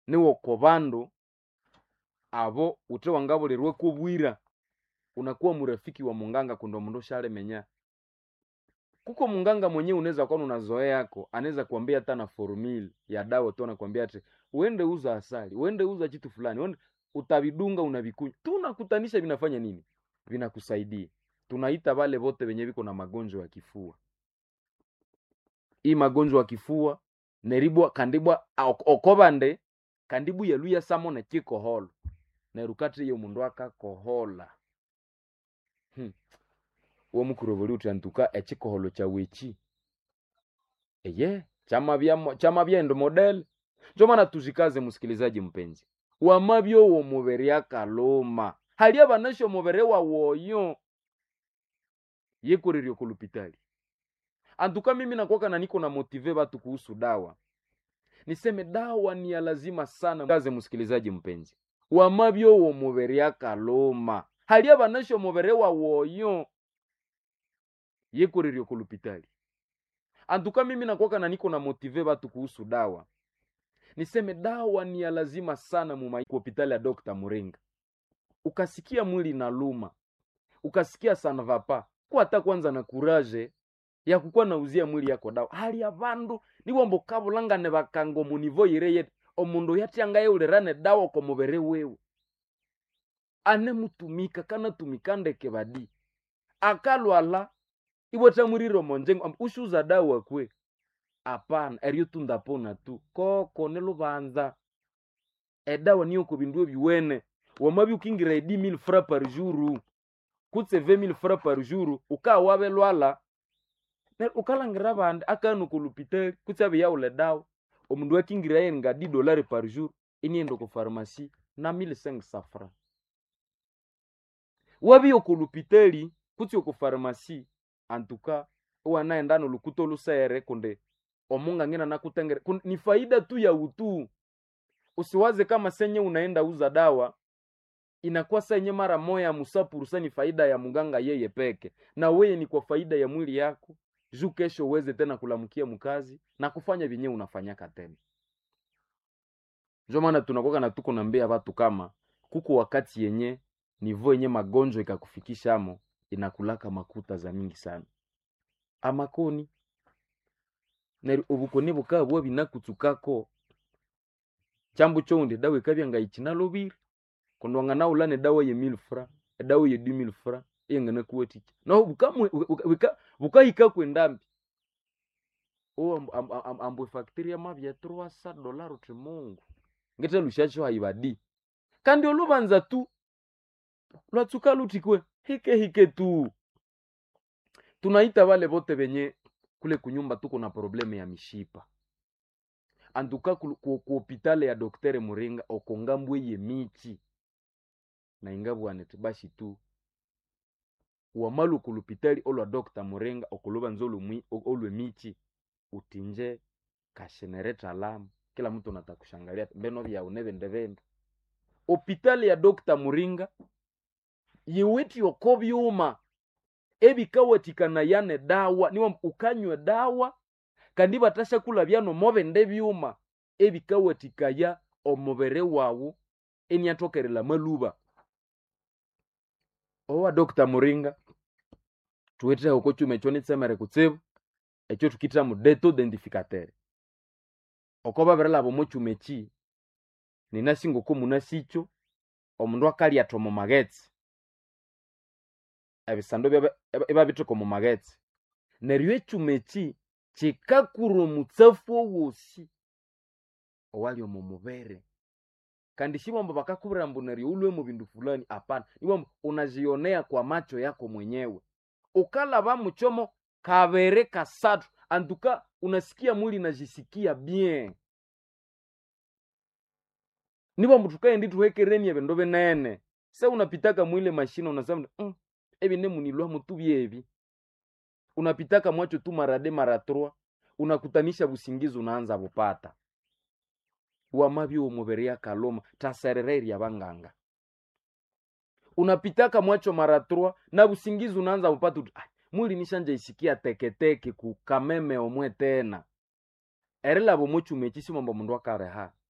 niwoko bandu abo ute wangabulirwe kubwira unakuwa murafiki wa munganga kundo mundu shalemenya kuko munganga mwenyewe unaweza kuwa una zoea yako anaweza kuambia hata na formula ya dawa tu anakuambia ati uende uza asali uende uza kitu fulani uende utavidunga unavikunywa tunakutanisha vinafanya nini vinakusaidia tunaita wale wote wenye viko na magonjwa ya kifua hii magonjwa ya kifua neribwa kandibwa ok- okobande kandibu yaluya samo na chikoholo nerukati iyo mundu akakohola hmm. uwo mukuroboli uti antuka echikoholo chawechi eye chamabya chamabya model njo maana tuzikaze msikilizaji mpenzi wamabyo wo mubere akaloma hali abanasho mubere wawoyo yekuriryo kulupitali antuka mimi nakwaka na niko na motive batu kuhusu dawa niseme dawa ni ya lazima sana kaze msikilizaji mpenzi wamabyo wo mubere akaloma hali abanasho mubere wawoyo yekuriryo kulupitali antuka mimi nakwaka na niko na motive batu kuhusu dawa niseme dawa ni ya lazima sana mu hospitali ya Dr. Muringa. Ukasikia mwili na luma, ukasikia sanvapa, kwa hata kwanza na kuraje ya kukuwa nauzia mwili yako dawa. Hali ya bandu niwombo kabulangane bakango munivo yireye omundu yatyanga ulirane dawa kwa mubere wewe ane mutumika kana tumikandeke badi akalwala iweta muriro monjengo am- ushuza dawa kwe apana eryo tundapona tu koko nilubanza edawa niyo kubindu ebiwene wamabi ukingira edi mil fra par jour kutse ve mil fra par jour ukawabe lwala ne- ukalangira bandi akanu kulupitali kutse abe yaula dawa omundu akingira yenga di dolari par jour inienda ku pharmacie na 1500 francs wabi okulupitali kutse oku pharmacie antuka uwanaenda nolukuto lusere kunde omunga ngina nakutengere kun, ni faida tu ya utu usiwaze kama senye unaenda uza dawa inakuwa senye mara moya musapurusa ni faida ya muganga yeye peke na weye ni kwa faida ya mwili yako juu kesho uweze tena kulamkia mkazi na kufanya vyenye unafanyaka tena ndio maana tunakuwa na tuko nambia watu kama kuko wakati yenye nivo yenye magonjwa ikakufikishamo inakulaka makuta za mingi sana amakoni neri obukoni bukaba bwa binakutsukako chambu choundi dawa ikabya ngaichina lobiri kondwanga naulane dawa ye mil fra edawa ye du mil fra iyengana kuwatiki no bukamwe bukahika kwendambi o amb- amb- amb- ambwe factory amabya 300 dollar uti mungu ngete lushacho haibadi kandi olubanza tu lwatsuka lutikwe hike hike tu tunaita wale bote benye kule kunyumba tuko na probleme ya mishipa antuka ku ku- ku hopitale ya doktere muringa okongambwe ye michi na ingabwanete bashi tu wamalu ku lupitali olwa dokta muringa okuluba nzo olumwi- o- olwe michi utinje kashenereta lamu kila mtu natakushangalia mbeno vyau nevende vende hopitali ya dokta muringa yiwiti oko byuma ebikawatikana yane dawa niwa ukanywe dawa kandi batashakula byano mobende byuma ebikawatikaya omubere wawu eniatokerela maluba owa dr muringa tuwetera oko chuma echo nitsemere kutsibu echo tukitira mu deto identificateur oko babirelaba omo chuma echi ninasinga oko munasicho omundu akalyatha omu magetsi ebisando byaba- eba- ebabitheka omu magetsi neryo ekyuma eki kikakura omutsafu owosi owali omu mubere kandi shibombo bakakubwira mbu neryo ulwe mu bindu fulani hapana iwambo unazionea kwa macho yako mwenyewe ukalaba muchomo kabere kasatu antuka unasikia mwili najisikia bien nibo tukaendi tuhekereni ebindu binene se unapitaka mwile mashine unasema mm, ebi nemunilwa mutu byebi unapitaka mwacho tu marade mara trois unakutanisha busingizi unaanza bupata wamabyo omubere yakaloma taserereri abanganga unapitaka mwacho mara trois na busingizi unaanza bupata uti, "Ai, mwili nishanja isikia teketeke kukameme omwe tena erilabo mochuma echi simomba mundu akareha